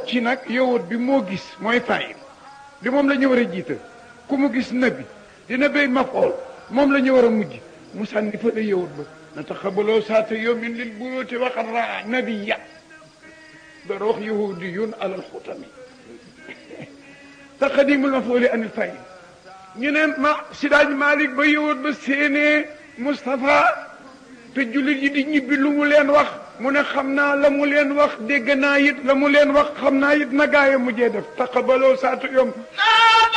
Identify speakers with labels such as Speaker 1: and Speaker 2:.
Speaker 1: ci nag yowut bi moo gis mooy fayil bi moom la ñu war a jiital ku mu gis nabi dina béy mafool moom la ñu war a mujj mu sànni fa la yowut ba na taxabaloo saata yawmin lil buyuti waxat raa nabiya door wax yahudiyun alal xutami taqdimul mafooli anil fayil ñu ne ma sidaaj Malik ba yowut ba séenee Moustapha te jullit yi di ñibbi lu mu leen wax mu ne xam naa la mu leen wax dégg naa it la mu leen wax xam naa it na gaaya mujjee def taqabaloo saatu yom